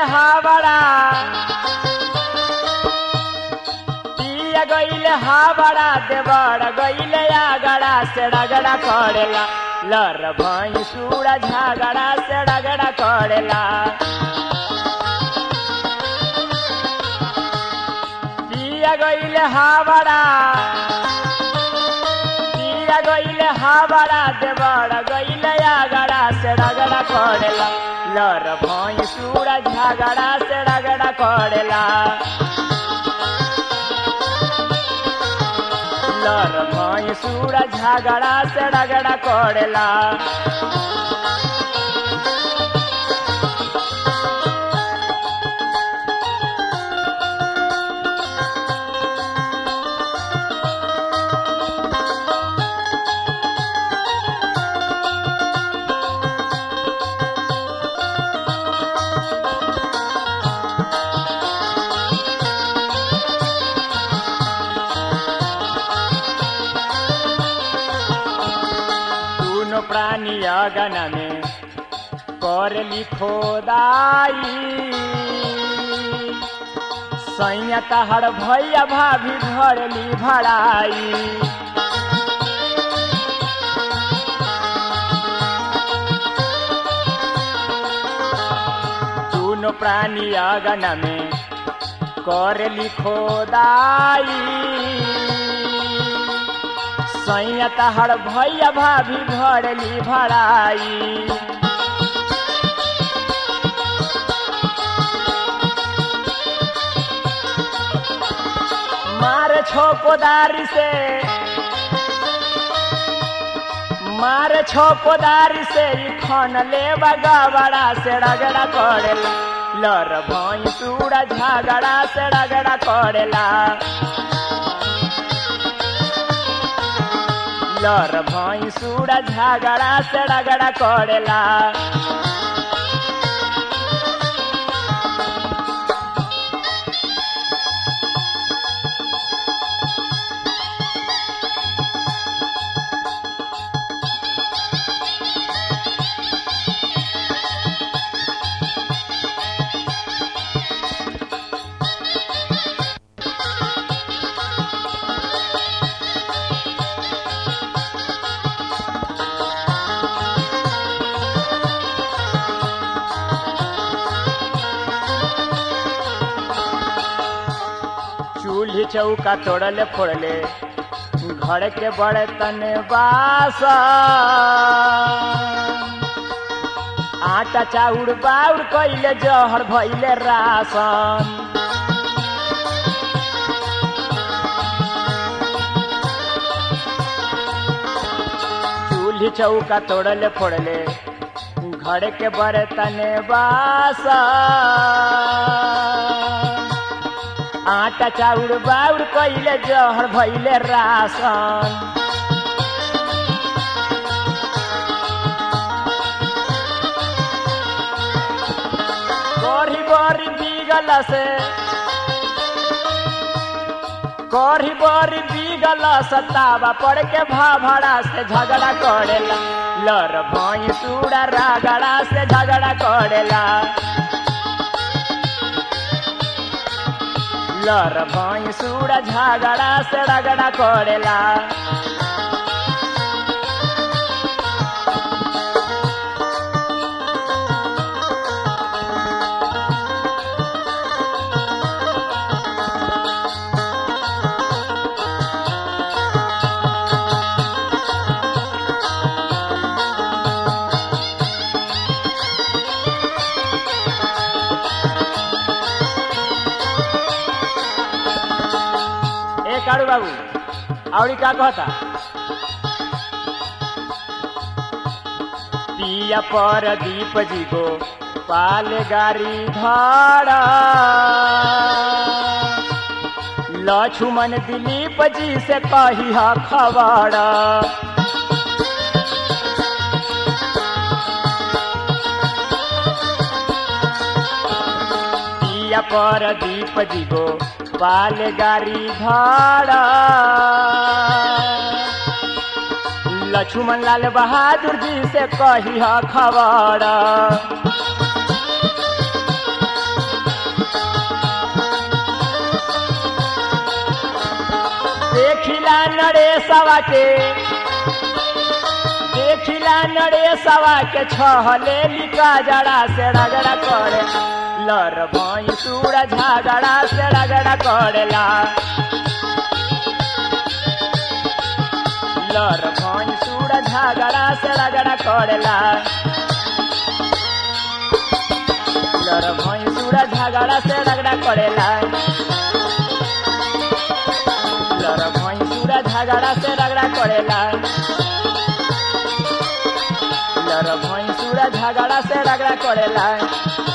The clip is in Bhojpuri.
हावड़ा पिया गईले हावड़ा देवड़ गईले आगड़ा से रगड़ा करेला लर भई सूड़ा झगड़ा से रगड़ा करेला पिया गईले हावड़ा पिया गईले हावड़ा देवड़ गईले आगड़ा से रगड़ा करेला लर भई सूड़ा झगड़ा से रगड़ा करेला लर भई सूड़ा झगड़ा से रगड़ा करेला दुनो प्राणी अगन में कर लिखो दाई सैया तहर भैया भाभी भरली भराई दुनो प्राणी अगन में कर लिखो दाई सैया तहर भैया भाभी भरली भराई मार छो कोदारी से मार छो कोदारी से ई खन ले बगावड़ा से रगड़ा करेला लर भई सूड़ा झगड़ा से रगड़ा करेला लर भई सूड़ा झगड़ा से रगड़ा करेला चूल्ही चौका तोड़ले फोड़ले घर के बर्तन बास आटा चाउर बाउर कैले जहर भैले रासन चूल्ही चौका तोड़ले फोड़ले घर के बर्तन बास आटा चाउर बाउर कैले जहर भैले रासन कढ़ी बड़ी बीगल से कढ़ी बड़ी बीगल सतावा पड़ के भाभड़ा से झगड़ा करेला लर भई सूड़ा रागड़ा से झगड़ा करेला लर भई सूड़ा झगड़ा से रगड़ा करेला ए काड़ू बाबू आवड़ी का कहता पिया पर दीप जी को पाल गारी धारा लक्ष्मण दिलीप जी से कही हा खबड़ा पिया पर दीप जी को पाल गारी धारा लक्ष्मण लाल बहादुर जी से कही हा खबर नरेशवा के देखिला नरेशवा के छहले लिका जड़ा से रगड़ा करे लर भई सूरा झगड़ा से रगड़ा करेला लर भई सूरा झगड़ा से रगड़ा करेला लर भई सूरा झगड़ा से रगड़ा करेला लर भई सूरा झगड़ा से रगड़ा करेला लर भई सूरा झगड़ा से रगड़ा करेला